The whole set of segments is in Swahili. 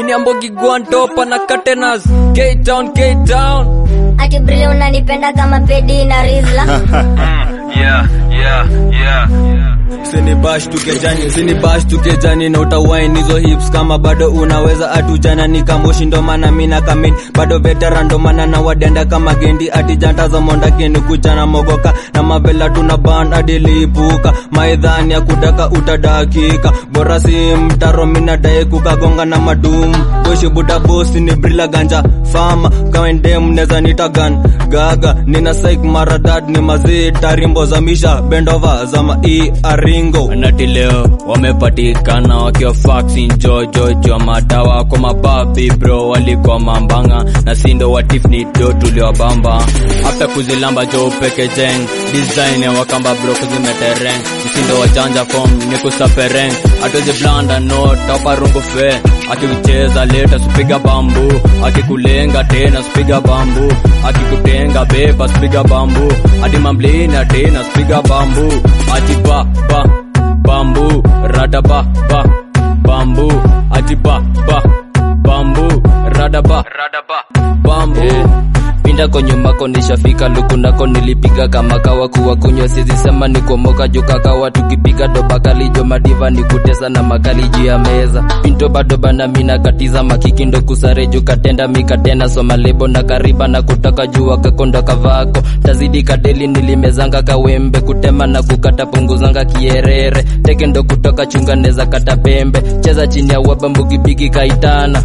ni ambogi guantopa na catenas K-Town, K-Town ati brile unanipenda kama pedi na rizla yeah, yeah, yeah. Sini bash tukejani, sini bash tukejani na utawain hizo hips kama bado unaweza atujana ni kamoshi ndo maana mina kamin bado veteran ndo maana na wadenda kama gendi ati janta za monda kini kuchana mogoka na mavela tuna band adilipuka maidhani ya kutaka utadakika bora si mtaro mina dae kukagonga na madum boshi buda bosi ni brila ganja fama kawendem neza nitagan gaga nina saik maradad ni mazita rimbo za misha bendova za mai aringo nati leo wamepatikana wakiwa faxin jojojo madawa kwa mababi bro walikuwa mambanga na sindo watifni do tuliwabamba after kuzilamba jo peke jeng design ya wakamba bro kuzimetereng msindo wa janja form ni kusapereng atozi blanda no topa rungu fe akicheza leta spiga bambu akikulenga tena spiga bambu akikutenga beba spiga bambu hadi mamblina tena spiga bambu ati ba ba bambu rada ba ba bambu ati ba ba bambu rada ba rada ba bambu pinda kwenye mako nishafika lukunako nilipiga kama kawa kuwa kunywa sizi sema ni kuomoka juka kawa tukipiga doba kalijo madiva ni kutesa na makali juu ya meza pinto bado bana mina katiza makiki ndo kusare juu katenda mikatena soma lebo na kariba na kutaka jua kakonda kavako tazidi kadeli nilimezanga kawembe kutema na kukata punguzanga kierere teke ndo kutoka chunga neza kata pembe cheza chini ya waba mbugibigi kaitana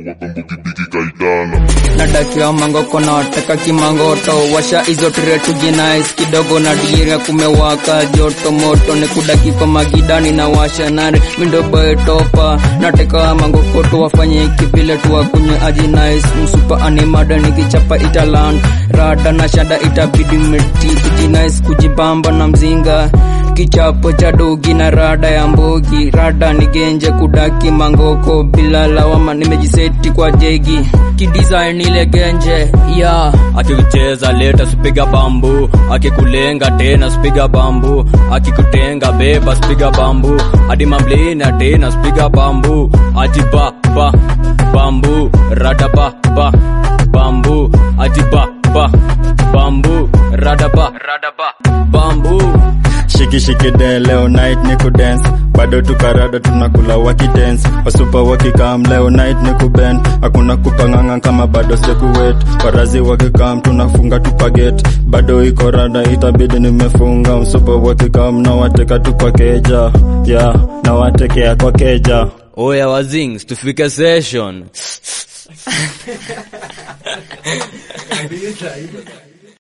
nadakiwa mangoko na wataka kimangoto washa hizo tretu jinais kidogo na diria kumewaka joto moto ni kudaki kwa magidani na washa nare mindoboetopa nateka mangokoto wafanye kivile tuwakunywe ajinais msupa animada nikichapa italand rada na shada itabidi meti ijinais kujibamba na mzinga kichapo cha dogi na rada ya mbogi rada ni genje kudaki mangoko bila lawama nimejiseti kwa jegi kidesign ile genje yeah. akikucheza leta spiga bambu akikulenga tena spiga bambu akikutenga beba spiga bambu hadi mamblina tena spiga bambu ati ba ba bambu rada ba ba bambu ati ba ba bambu rada ba rada ba bambu shiki shiki de leo night ni kudance bado tukarada tunakula wakidance wasupa wakikam leo night ni kubend hakuna kupanganga kama bado sekuwet warazi wakikam tunafunga tupaget bado iko rada itabidi nimefunga msupa wakikam na wateka tu kwa keja ya na watekea kwa keja oya wazings tufike session